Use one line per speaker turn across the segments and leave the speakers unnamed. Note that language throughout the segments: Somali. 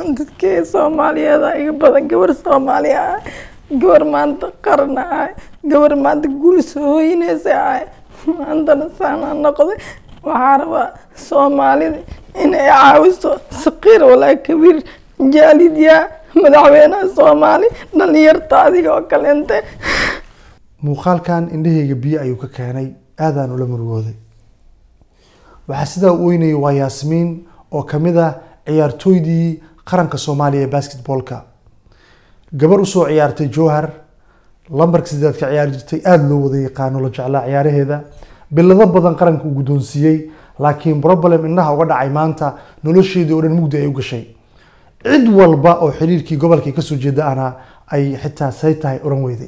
dadkii soomaaliyeeda iga badan gabar soomaaliya ah gabar maanta qaran ah gabar maanta guul soo hoynaysa ah maantana saana noqday waxaa rabaa soomaalida inay caawiso saqiir walaa kabiir jaalidyaa madaxweynaha soomaali dhalinyarta adiga oo kaleente
muuqaalkan indhahayga biyo ayuu ka keenay aadaan ula murugooday waxaa sidaa u weynayay waa yaasmiin oo kamid ah ciyaartooydii qaranka soomaaliya ee basketballka gabar usoo ciyaartay jowhar lambarka sideed ka ciyaari jirtay aada loo wada yaqaano la jeclaa ciyaaraheeda bilado badan qaranka uu guddoonsiiyey laakiin problem indhaha uga dhacay maanta nolosheedii oo dhan mugdi ay u gashay cid walba oo xiriirkii gobolkay kasoo jeeda ana ay xitaa say tahay oran weyday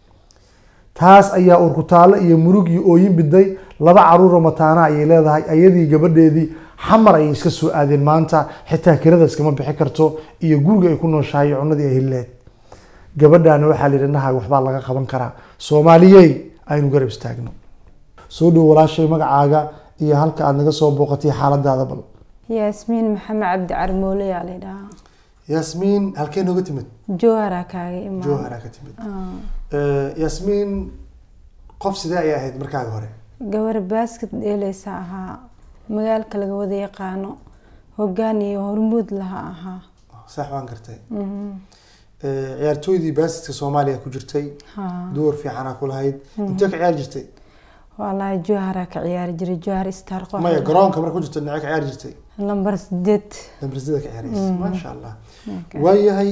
taas ayaa urkutaalo iyo murug iyo ooyin biday laba caruuroo mataana ayay leedahay ayadii gabadheedii xamar ayay iska soo aadeen maanta xitaa kirada iskama bixi karto iyo guriga ay ku nooshahay iyo cunadii ay helileed gabadhaana waxaa la yidhi nahaga waxbaa laga qaban karaa soomaaliyey aynu garab istaagno soo dhow walaashay magacaaga iyo halka aad naga soo booqatay xaaladaada bal
yaasmiin maxamed cabdi carmoole yaa la dhahaa
yaasmiin halkee nooga timid
jowhara kaaga imaan
jowhara ka timid yaasmiin qof sidee ayay ahayd markaaga hore
gabar basket dheeleysa ahaa magaalka laga wada yaqaano hogaan iyo hormuud laha ahaa
sax waan gartay ciyaartooydii baasitka soomaaliya ku jirtay
haa
duwar fiicanaa ku lahayd intee ka ciyaari jirtay
wallaahi jowhara ka ciyaari jiray jowhar star qox
maya garoonka marka ku jirta dhinacee ka ciyaari jirtay
lambar sideed
dambarsida ka ciyaaraysa maasha allah waayahay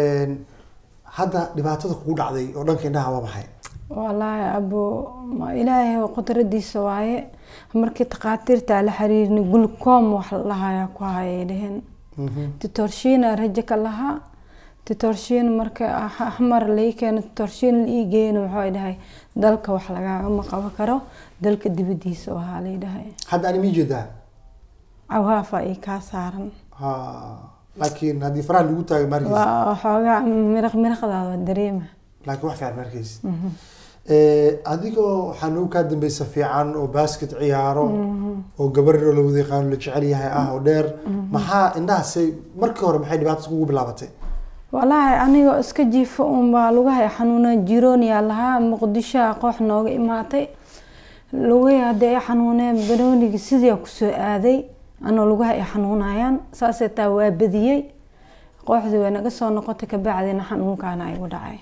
hadda dhibaatada kugu dhacday oo dhanka indhaha waa maxay
wallaahi abo ma ilaahay qudradiisa waaye markii takhaatiirta la xiriirnay gulkoom wax lahayaa ku hayay dheheen titorshiina rajo ka lahaa titorshiin marka axmar lai keeno titorshiin la ii geeyana waxay dhahay dalka wax lagaagama qaban karo dalka dibadiisa waxaa lay dhahay
hadda ani mii jeedaa
cawaafa ii kaa saaran
ha laakiin haddii faraha lagu taagay markiis
waa waxoogaa miraq miraqdaada dareema
laakiin wax fiican markiis adigoo waxaa nagu kaa dambeysa fiican oo basket ciyaaro oo gabaroo la wada yaqaano la jecel yahay ah oo dheer maxaa indhahaasay markii hore maxay dhibaatas kugu bilaabatay
walaahi anigoo iska jiifo unbaa lugahay xanuuna jirooniyaa lahaa muqdishoa koox nooga imaatay lugahi hadii ay xanuuneen banoonigi sidii kusoo aaday anoo lugaha ay xanuunayaan saasee taa waa badiyey kooxdii way naga soo noqotay kabacdina xanuunkaana igu dhacay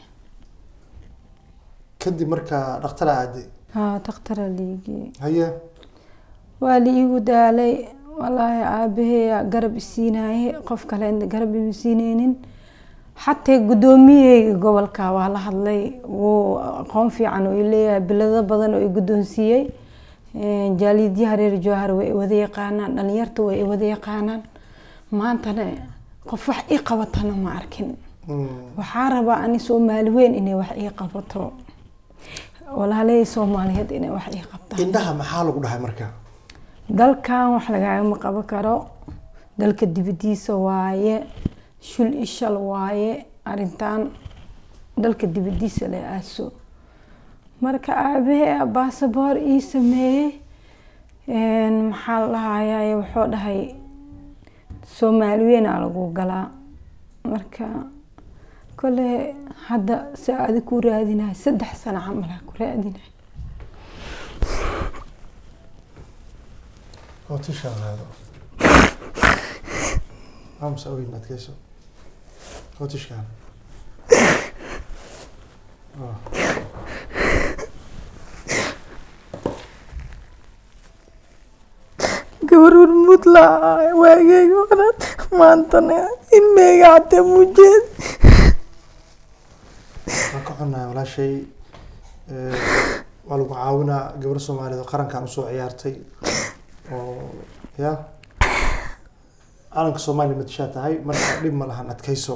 kadib markaa dhaktara aaday
haa dakhtara liigii
haye
waa la iigu daalay walaahi aabaheeya garab isiinaye qof kale garab ima siineynin xataa guddoomiyaheyga gobolka waa la hadlay wuu aqoon fiican oo leeyahay bilado badan oo i guddoonsiiyey jaalidyaha reer jowhar way wada yaqaanaan dhalinyarta way wada yaqaanaan maantana qof wax ii qabatana ma arkin waxaa rabaa ani soomaali weyn inay wax ii qabato walaalahey soomaaliyeed inay wax ii qabtaan
indhaha maxaa lagu dhahay marka
dalkan wax lagaagama qaban karo dalka dibadiisa waaye shul ishal waaye arintan dalka dibadiisa la aaso marka aabahee baasaboor ii sameeyey maxaa la dhahayaa wuxuu dhahay soomaali weynaa lagu galaa marka kole hadda si aadi ku raadinahay saddex sano camalaa ku raadinahay
hootishaado amsa oyn adkeyso hootishkaan
gabar hormuud laa waageyga horan maantana ilmeyga xataa mujeed
waan ka xunnahay walaashay waa lagu caawinaa gabar soomaaliyeed oo qarankan usoo ciyaartay oo ya calanka soomaaliya matashaa tahay marka dhib ma lahan adkeyso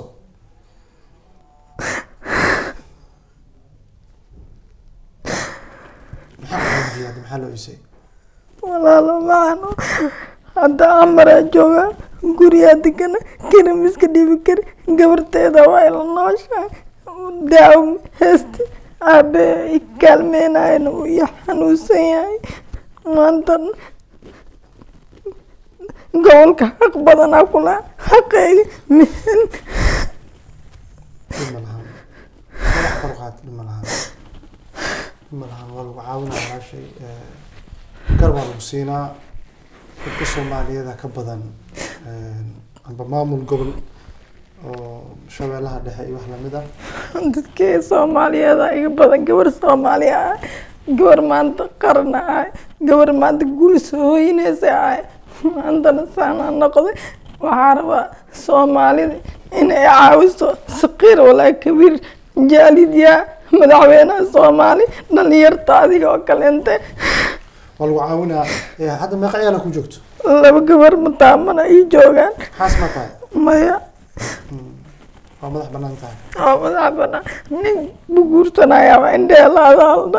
maxaa kuxujiya hadda maxaa loo isay
walaalo macano hadda amaraa jooga guriyaa degana karim iska dhibi kari gabarteeda waa ila nooshahay daawo heesti aabe i kaalmeynayana uu i xanuunsan yahay maanta gobolka xaq badanaa kula xaqeyga mihel
dhib ma lahan madax kor u qaad dhib ma lahan dhib ma lahan waa lagu caawinaa walaashay Eh, gar baa lagu siinaa dadka soomaaliyeeda ka badan eh, amba maamul gobol oo shabeellaha dhexe iyo wax lamid ah
dadkii soomaaliyeeda iga badan gabar soomaaliya ah gabar maanta qarna ah gabar maanta guul soo hooyinaysa ah maantana saana noqday waxaa rabaa soomaalida inay caawiso saqiir walaa kabiir jaalidya madaxweynaha soomaali dhalinyarta adiga oo kaleente
waa lagu caawinaa Eh, hadda meeqa ciyaala ku joogto
laba gabar mataamana ii joogaan
xaas ma tahay
maya
waa madax banaan tahay
oo madax banaan nin buguursanaya indheelaada halda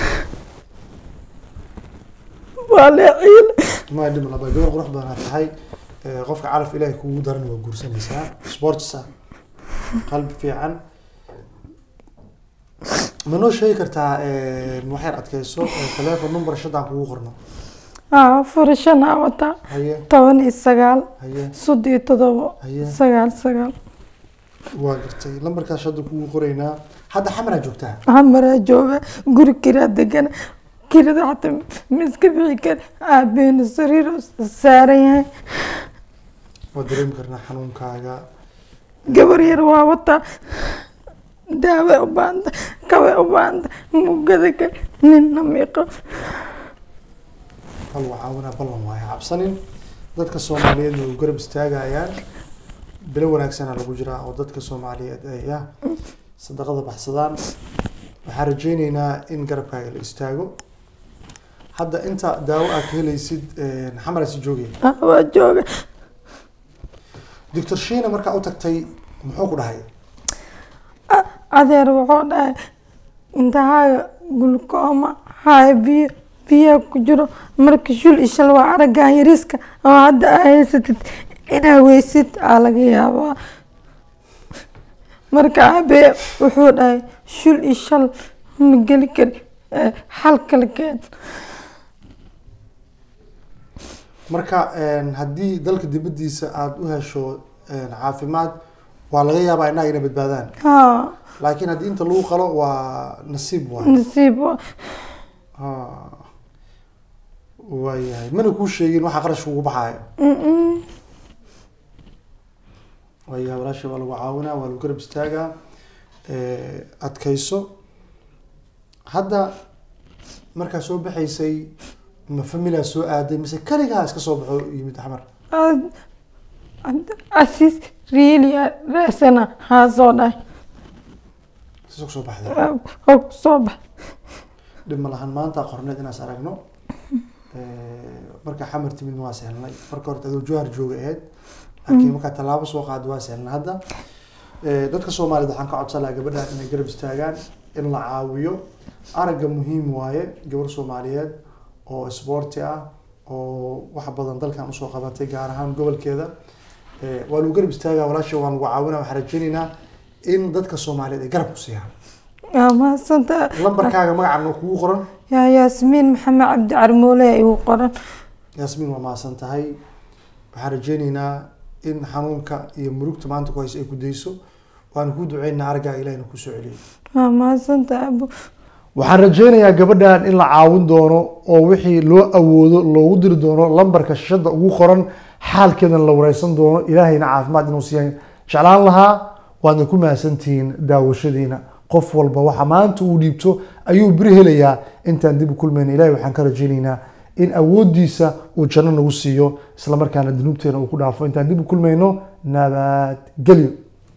waa leeciil
ma dhib laba gabar qurux badanaa tahay Eh, qofka calaf ilaahay kugu daran waa guursanaysaa sportsa qalbi fiican ma noo sheegi kartaa eh, waxaad adkeyso eh, telephone number shadaan kugu qorno
aa furashanaa wataa
haye
toban iyo sagaal
haye
sodon iyo todobo
haye
sagaal sagaal
waa gartay lambarkaas shada kugu qoraynaa hadda xamaraa joogtaa
hamaraa jooga guri kiraa degan kirada xataa miska bixi kara aabeena sariiro saaran yahay
waa dareemi karnaa xanuunkaaga
gabar yar waa wataa daawe u baanta kawe u baanta mugada ka ninna miiqo
hal waa caawinaa ballan waayo cabsanin dadka soomaaliyeed way garab istaagayaan bilo wanaagsana lagu jiraa oo dadka soomaaliyeed ay ah sadaqada baxsadaan waxaan rajeyneynaa in garabkaaga la istaago hadda inta daawo aad ka helaysid xamarasi joogay
Ah, waa jooga
doctor shiina markaa u tagtay muxuu ku dhahay
A- adeer wuxuu dhahay intahaaga gulkooma haya biyo biyaa ku jiro marka shul ishal waa araggan yariska oo hadda aa haysatid inaa weysid aa laga yaabaa marka abee wuxuu dhahay shul ishal ma geli kari eh, xal kale keen
marka haddii dalka dibadiisa aada u hesho caafimaad waa laga yaabaa innaga inay badbaadaan
haa
laakiin haddii inta lagu qalo waa nasiib waay
nasiib waa
Ah. waayahay mana kuu sheegin waxa qarashka ugu baxaayo
Mm-mm.
waayahay walaasha waa lagu caawinaa waa lagu garab istaagaa Eh, adkayso hadda markaa soo baxaysay ma familia soo aaday mise kaligaa iska soo baxo yimid axmar
Ad- ad- asiis riili raasana haa soo dhahay
soo soo baxday
oo soo bax
dhib ma lahan maanta qorneed inaas aragno Eh, markaa xamar timid waa sehlnay marka horta adoo jawhar jooga ahayd laakiin markaa tallaabo soo qaada waa sehlnay hadda Eh, dadka soomaaliyed waxaan ka codsan lahaa gabadhan inay garab istaagaan in la caawiyo aragga muhiim waaye gabar soomaaliyeed oo isboorti ah oo wax badan dalkan usoo qabatay gaar ahaan gobolkeeda Eh, waa lagu garab istaagaa walaasha waan lagu caawinaa waxaan rajaynaynaa in dadka soomaaliyeed ay garab ku siiyaan
yaa mahadsanta
lambarkaaga magacan oo kugu qoran
yaa yaasmiin maxamed cabdi carmoole igu qoran
yaasmiin waa mahadsan tahay waxaan rajeyneynaa in xanuunka iyo murugta maanta ku hayso ay ku dayso waana kuu duceynaa araggaa ilahina kusoo celiyay
yaa mahadsanta abu
waxaan rajeynayaa gabadhan in la caawin doono oo wixii loo awoodo loogu diri doono lambarka shashada ugu qoran xaalkeedan la wareysan doono ilaahayna caafimaad inuu siiyan jeclaan lahaa waadna ku mahadsantihiin daawashadiina qof walba waxa maanta uu dhiibto ayuu beri helayaa intaan dib u kulmayna ilahay waxaan ka rajeyneynaa in awoodiisa uu janno nagu siiyo islamarkaana dunuubteena uu ku dhaafo intaan dib u kulmayno nabadgelyo